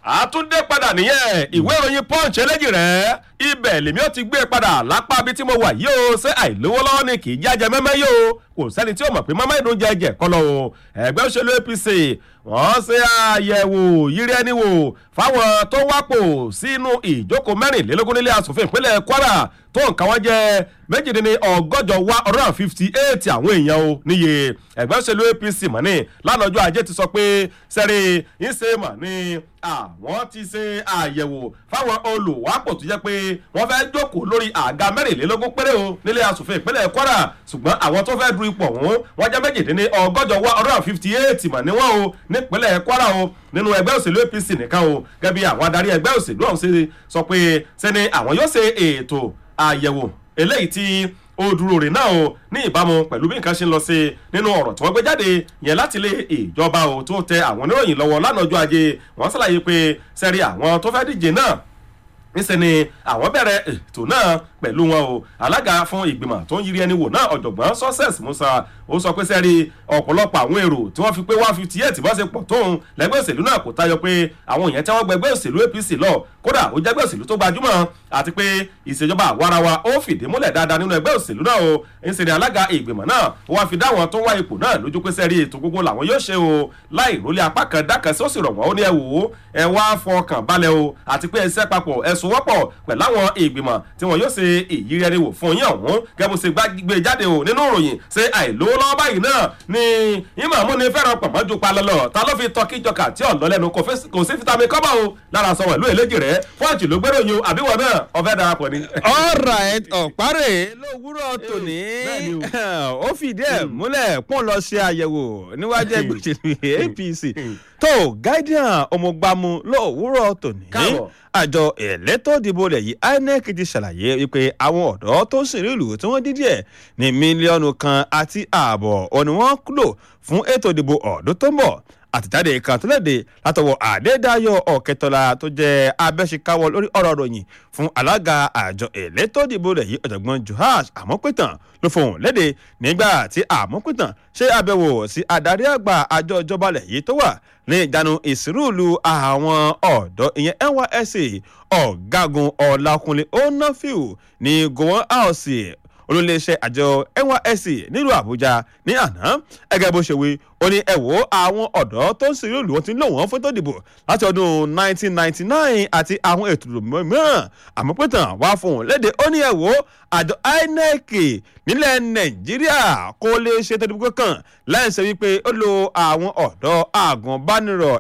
àtúndé padà nìyẹn ìwé ìròyìn punch eléjì rẹ ibẹ̀ lèmi ó ti gbé padà lápá bí tí mo wà yìí o ṣé àìlówó lọ́wọ́ ni kì í jájẹ mẹ́mẹ́ yìí o kò sẹ́ni tí ó mọ̀ pé mọ́mọ́ ìdún jẹjẹ kọ́ lọ o ẹgbẹ́ òṣèlú apc wọ́n ṣe àyẹ̀wò yírí ẹni wò fáwọn tó wápò sínú ìjókòó mẹ́rìnlélógún nílé asòfin ìpínlẹ̀ kwara tó nǹkan wọn jẹ́ méjìdínní ọgọ́jọ wá ọ̀rọ̀ and fifty eight àwọn èèyàn o níye ẹgbẹ́ òṣèlú apc mọ̀ ní lánàá ọjọ́ ajé ti sọ pé sẹ́rí ń ṣe mọ̀ ní àwọn ti ṣe àyẹ̀wò fáwọn olùwápò tó jẹ́ pé wọ́n fẹ́ jókòó lórí àga mẹ́rìnlélógún péré o nílé asòfin ìpínlẹ̀ kwara ṣùgbọ́n àwọn tó fẹ́ du ipò ọ̀hún wọ́n jẹ́ méjìdínní ọgọ́jọ wá ọ̀rọ̀ and fifty eight mọ̀ ní wọ́n o nípínlẹ̀ kwara o nínú ẹgbẹ́ òṣèlú apc nìkan o gẹ́gẹ́ bí àwọn adarí ẹgbẹ́ òṣèlú ọ̀hún ṣe sọ pé sẹ́ni àwọn yóò ṣe ètò àyẹ̀wò eléyìí tí ó dúró rè náà o ní ìbámu pẹ̀lú bí nǹkan ṣe ń lọ sí nínú ọ̀rọ̀ tí wọ́n gbé jáde yẹn láti ilé ìjọba o tó tẹ àwọn oníròyìn lọ́wọ́ lánàá ọjọ́ ajé wọ́n ṣàlàyé pé sẹ́rí àwọn tó fẹ́ díje náà níṣẹ́ ni àwọn bẹ̀rẹ̀ ètò náà pẹ̀lú wọn o alága fún ìgbìmọ̀ tó ń yiri ẹni wò náà ọ̀jọ̀gbọ́n success musa ó sọ pé sẹ́rí ọ̀pọ̀lọpọ̀ àwọn èrò tí wọ́n fi pé one fifty eight bá ṣe pọ̀ tóun lẹ́gbẹ́ òṣèlú náà kò tayọ pé àwọn èèyàn tí wọ́n gbẹgbẹ́ òṣèlú apc lọ kódà ó jẹ́gbẹ́ òṣèlú tó gbajúmọ̀ àti pé ìṣèjọba àwarawa ó fìdí múlẹ̀ dáadáa nínú ẹgbẹ́ òṣèlú náà o ń ṣe ni alága ìgbìmọ̀ náà ó wá fi dá àwọn tó wá ipò náà lójú pé sẹ́rí ètò gbogbo làwọn yóò ṣe o láì rólé apá kan dákan sí ó sì rọ̀ wọ́n ó ní ẹ wò ó ẹ wá fọkàn balẹ̀ o àti pé ẹsẹ̀ papọ̀ ẹ̀sùn wọ́pọ̀ pẹ̀lú àwọn ìgbìmọ̀ tí wọ́n yóò ṣe ìyírí ẹni wò fún yín ọ̀hún gẹ́gẹ́ bó ṣe gbé jáde o nínú ìròyìn ṣe àìlówó lọ́wọ́ báyìí náà ni ìmọ̀ àmúni fẹ́ràn pọ̀mọ́ ju pa lọ́lọ́ ta ló fi tọ́kí jọkà tí ọ̀lọ́ lẹ́nu kò sí fitami kọ́bà o lára sọ wẹ̀lú èléjì rẹ̀ fọ́ọ̀jì ló gbérò yín o àbíwọ̀ náà ọ̀fẹ́ darapọ̀ ni. alright ọ̀párẹ̀ lówùúrọ̀ tòní ó fìdí ẹ̀ múlẹ̀ pọ́n lọ ṣe àyẹ̀wò níwájú ẹgbẹ́ òṣèlú apc tó guardian ọmọgbàmù lówùúrọ̀ tòní àjọ ẹ̀lẹ́tọ̀ ìdìbò rẹ̀ yìí inec ti ṣàlàyé wípé àwọn ọ̀dọ́ tó sì rí ìlú tí wọ́n dídí ẹ̀ ní mílíọ̀nù kan àti ààbọ̀ ọ̀nì wọ́n kúlò fún ètò ìdìbò ọ̀dún tó ń bọ̀ àtẹ̀jáde kan tó léde látọwọ́ àdédáyọ̀ ọ̀kẹtọ́lá tó jẹ́ abẹ́síkáwọ́ lórí ọ̀rọ̀ ròyìn fún alága àjọ ẹ̀lẹ́tọ̀ ìdìbò rẹ̀ yìí ọ̀jọ̀gbọ́n johash àmọ́pẹ̀tàn ló fohùn léde nígbà tí àmọ́pẹ̀tàn ṣe àbẹ̀wò sí adarí àgbà àjọ ìjọba rẹ̀ yìí tó wà ní ìjánu ìsírùlù àwọn ọ̀dọ́ ìyẹn nysc ọ̀gágun ọ̀làkùnlé onafiu ní gowon house olóléeṣẹ́ àjọ nysc nílùú àbújá ní àná ẹgẹ bó ṣe wí ó ní ẹ wo àwọn ọ̀dọ́ tó ń sìn lòlù wọn ti ń lò wọ́n fún tó dìbò láti ọdún 1999 àti àwọn ètò mìíràn àmọ́ pé tàn wá fún un léde ó ní ẹ wo àjọ inec nílẹ̀ nàìjíríà kó lè ṣe tó dìbò kankan láìsẹ̀ wípé ó lo àwọn ọ̀dọ́ àgùnbánirọ̀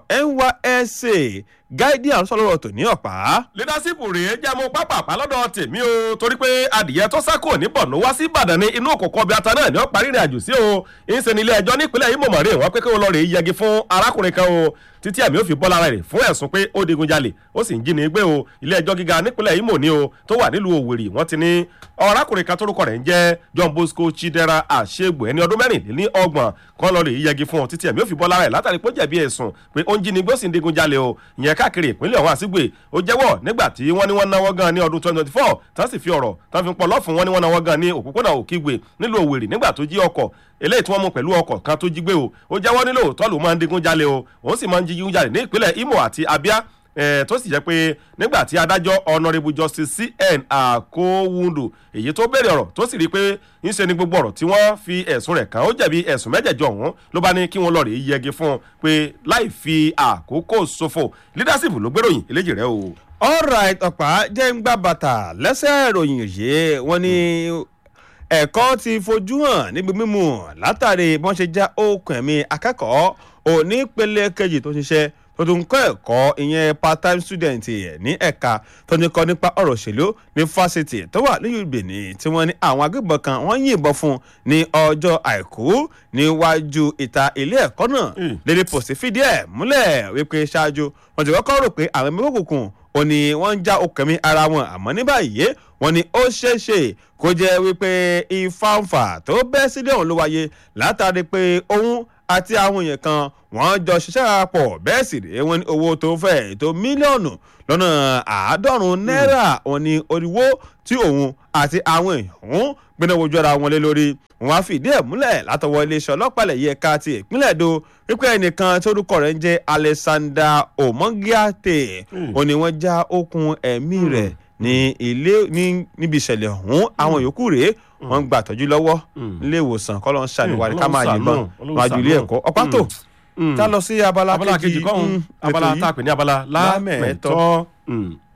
nysc guardian sọlọ́rọ̀ tò ní ọ̀pá. leadership rèé jámọ́ pápápá lọ́dọ̀ tèmi o torí pé adìyẹ tó sákò ní bọ̀nú wá sí ìbàdàn ní inú òkòkò ọbẹ̀ ata náà ni ó parí ìrìn àjò sí o ìṣe ní ilé ẹjọ́ nípínlẹ̀ Imo mọ̀rẹ́ wọn pé kí wọ́n lọ rèé yẹgi fún arákùnrin kan o títí ẹ̀mí ò fi bọ́ lára rẹ̀ fún ẹ̀sùn pé ó digun jalè ó sì ń jí ní gbé o ilé ẹjọ́ gíga nípínlẹ̀ Imo ni o tó wà nílùú Òwèrì wọ́n ti ní arákùnrin kan tórúkọ rẹ̀ ń jẹ́ John Bosco Chidera Àṣegbò ẹni ọdún mẹ́rìnlélí ọgbọ̀n kan lọ rèé yẹgi fún ọ títí ẹ̀mí ò fi bọ́ lára rẹ̀ látàrí pé ó jẹ̀bi ẹ̀sùn pé ó ń jí ní gbé ó sì ń digun jalè o ìyẹn káàkiri ìpínlẹ̀ ọ̀hún àsìgbè ó jẹ́wọ́ nígbà tí wọ́n ní wọ́n náwó gan ní ọdún 2024 tán sì fi ọ̀rọ̀ tán fi ń pọ̀ lọ́fun wọ́n ní wọ́n náwó gan ní òpópónà òkìgbè nílùú Òwèrì nígbà tó jí ọkọ̀ eléyìí tí wọ́n mú pẹ̀lú ọkọ̀ kan tó jí gbé o ó jẹ́wọ́ nílò tọ́lù máa ń digun jalè o òun sì máa ń jígun jalè ní ìpínlẹ̀ Imo àti Abia tó sì jẹ́ pé nígbà tí adájọ́ honourable justice cn akowundu èyí tó béèrè ọ̀rọ̀ tó sì rí i pé ń ṣe ni gbogbo ọ̀rọ̀ tí wọ́n fi ẹ̀sùn rẹ̀ kàn ó jẹ̀bi ẹ̀sùn mẹ́jẹ̀jọ ọ̀hún ló bá ní kí wọ́n lọ rèé yẹgi fún un pé láì fi àkókò ṣòfò leadership ló gbéròyìn eléjì rẹ o. alright ọ̀pá jẹ́ ń gbá bàtà lẹ́sẹ̀ ìròyìn yìí wọ́n ní ẹ̀kọ́ ti fojú hàn níbi mímu látàrí bọ́n ṣe já okùn ẹ̀mí akẹ́kọ̀ọ́ onípele kejì tó ṣiṣẹ́ tó tún kọ́ ẹ̀kọ́ ìyẹn part time student ní ẹ̀ka tó ní kọ́ nípa ọ̀rọ̀ òṣèlú ní fásitì tó wà ní Benin tí wọ́n ní àwọn agbébọn kan wọ́n yìnbọn fún ní ọjọ́ àìkú níwájú ìta ilé ẹ̀kọ́ náà lédè pòsí fìdí ẹ̀ múlẹ̀ wípé ṣáájú wọ́n ti kọ́kọ́ rò pé àwọn ẹ̀mí òkùnkùn ò ní wọ́n ń já okùnmí ara wọn àmọ́ ní báyìí wọ́n ní ó ṣeéṣe kó jẹ́ wípé ìfàǹfà tó bẹ́ sílẹ̀ òun ló wáyé látàrí pé òun àti àwọn èèyàn kan wọ́n jọ ṣiṣẹ́ pọ̀ bẹ́ẹ̀ sì rèé wọn ní owó tó fẹ́ tó mílíọ̀nù lọ́nà àádọ́rùn-ún náírà wọn ní oríwó tí òun àti àwọn èèyàn gbẹ́nà wojú ara wọn lé lórí wọn á fìdí ẹ̀ múlẹ̀ látọwọ́ iléeṣẹ́ ọlọ́pàá ilẹ̀ yìí ẹ̀ka ti ìpínlẹ̀ èdò wípé ẹnìkan tó orúkọ rẹ̀ ń jẹ́ alexander omongiate ó ní wọ́n já okùn ẹ̀mí rẹ̀ ní ilé ní níbi ìṣẹ̀lẹ̀ ọ̀hún àwọn yòókù rèé wọ́n ń gbà tọ́jú lọ́wọ́ nílé ìwòsàn kọ́ ló ń ṣàníwárí ká máa yìnbọn wájú ilé ẹ̀kọ́ ọ̀pá tó ká lọ sí abala abala kejì kọ́hún mm, abala ètò yìí. tá a pè ní abala lámẹ̀tọ́. Lámẹ̀tọ́. Mm.